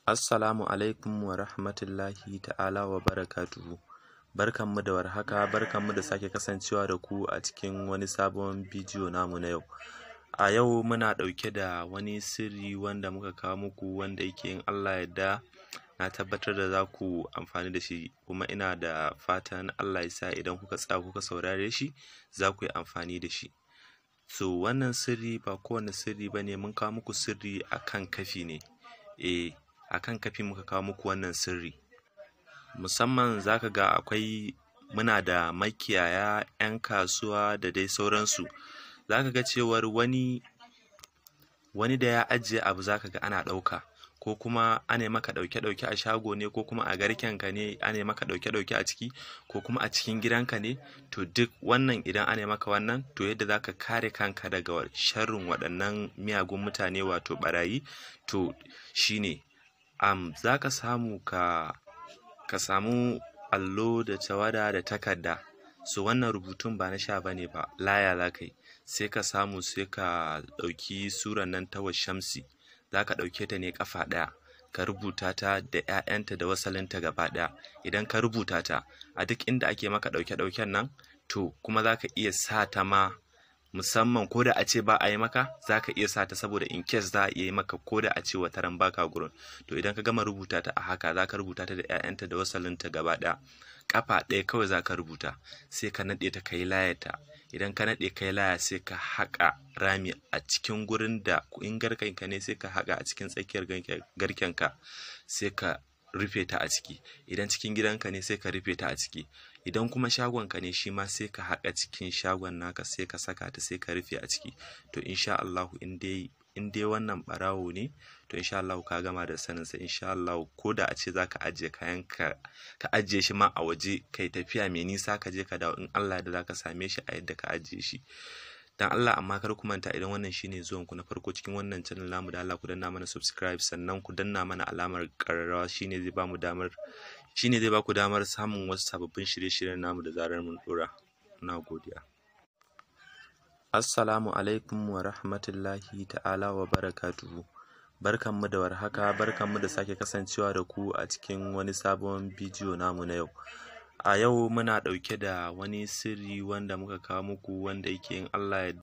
Assalamu alaikum wa rahmatullahi ta'ala wa barakatuhu. Barkanmu da warhaka, barkanmu da sake kasancewa da ku a cikin wani sabon bidiyo namu na yau. A yau muna ɗauke da wani sirri wanda muka kawo muku wanda yake in Allah yadda na tabbatar da za ku amfani da shi kuma ina da fatan Allah ya sa idan kuka tsaya kuka saurare shi za ku yi amfani da shi. So wannan sirri ba kowane sirri ba ne mun kawo muku sirri a kan kafi ne. Eh a kan kafi muka kawo muku wannan sirri. Musamman za ka ga akwai muna da makiyaya, 'yan kasuwa da dai sauransu. Za ka ga cewar wani wani da ya ajiye abu za ka ga ana ɗauka ko kuma ana maka ɗauke-ɗauke a shago ne ko kuma a garkenka ne ana maka ɗauke-ɗauke a ciki ko kuma a cikin gidanka ne to duk wannan idan ana maka wannan to yadda za ka kare kanka daga sharrin waɗannan miyagun mutane wato ɓarayi to shi ne um, za ka samu ka ka samu allo da tawada da takarda so wannan rubutun ba na sha bane ba laya za ka yi sai ka samu sai ka ɗauki suran nan ta shamsi za ka ɗauke ta ne ƙafa ɗaya ka rubuta ta da 'ya'yanta da wasalinta gaba ɗaya idan ka rubuta ta a duk inda ake maka ɗauke-ɗauken nan to kuma za ka iya sa ta ma musamman ko da a ce ba a yi maka za ka iya sa ta saboda in case za a iya yi maka ko da a ce wata ran baka gurin to idan ka gama rubuta ta a haka za ka rubuta ta da 'ya'yanta da wasalinta gaba ɗaya ƙafa ɗaya kawai za ka rubuta sai ka naɗe ta ka yi layata idan ka naɗe kai laya sai ka haƙa rami a cikin gurin da in garkenka ne sai ka haƙa a cikin tsakiyar garkenka sai ka rufe ta a ciki idan cikin gidanka ne sai ka rufe ta a ciki idan kuma shagonka ne shi ma sai ka haƙa cikin shagon naka sai ka saka ta sai ka rufe a ciki to insha Allahu in dai in dai wannan ɓarawo ne to insha Allahu ka gama da sanin sa insha Allahu ko da a ce zaka ajiye kayan ka ka ajiye shi ma a waje kai tafiya mai nisa ka je ka dawo in Allah da zaka same shi a yadda ka ajiye shi dan Allah amma kar ku manta idan wannan shine zuwan ku na farko cikin wannan channel namu da Allah ku danna mana subscribe sannan ku danna mana alamar ƙararrawa shine zai bamu damar shine zai baku damar samun wasu sababbin shirye-shiryen namu da zarar mun dora na godiya Assalamu alaikum wa rahmatullahi ta'ala wa barakatuhu. Barkanmu da warhaka, barkanmu da sake kasancewa da ku a cikin wani sabon bidiyo namu na yau. A yau muna ɗauke da wani sirri wanda muka kawo muku wanda yake in Allah ya